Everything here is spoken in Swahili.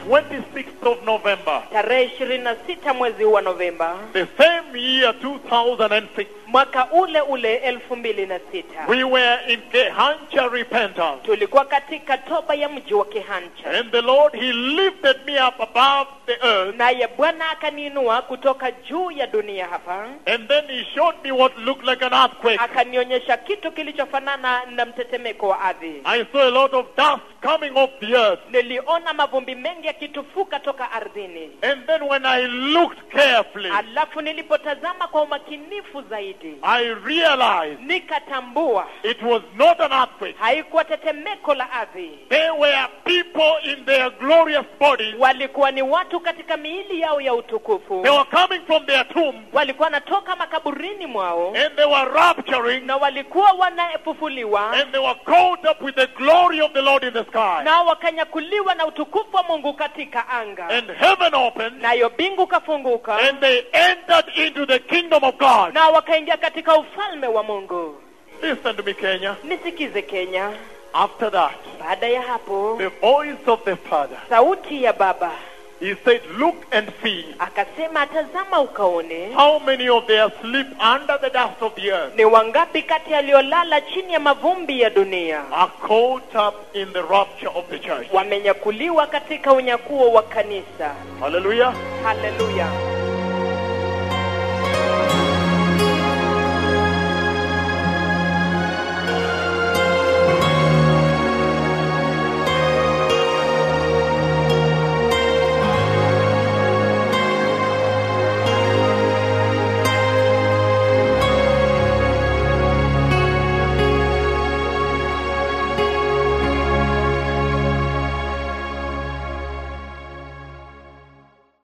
26th of November, tarehe ishirini na sita mwezi huu wa Novemba the same year 2006, mwaka ule ule elfu mbili na sita we were in Kehancha repentance. tulikuwa katika toba ya mji wa Kehancha, And the Lord, He lifted me up above the earth. naye Bwana akaniinua kutoka juu ya dunia hapa, And then He showed me what looked like an earthquake. akanionyesha kitu kilichofanana na mtetemeko wa ardhi. I saw a lot of dust coming off the earth. Niliona mavumbi mengi yakitufuka toka ardhini. And then when I looked carefully, Alafu nilipotazama kwa umakinifu zaidi, I realized nikatambua it was not an earthquake. haikuwa tetemeko la ardhi, They were people in their glorious bodies. walikuwa ni watu katika miili yao ya utukufu, They were coming from their tombs walikuwa wanatoka makaburini mwao and they were rapturing na walikuwa wanafufuliwa and they were caught up with the glory of the Lord in the sky. nao wakanyakuliwa na utukufu wa Mungu katika anga, And heaven opened nayo bingu kafunguka, and they entered into the kingdom of God. nao wakaingia katika ufalme wa Mungu. Listen to me, Kenya. Nisikize Kenya. After that, Baada ya hapo, the voice of the Father, sauti ya Baba He said, Look and see akasema, tazama ukaone how many of they are asleep under the dust of the earth ni wangapi kati yaliyolala chini ya mavumbi ya dunia are caught up in the rapture of the church. wamenyakuliwa katika unyakuo wa kanisa. Hallelujah. Haleluya!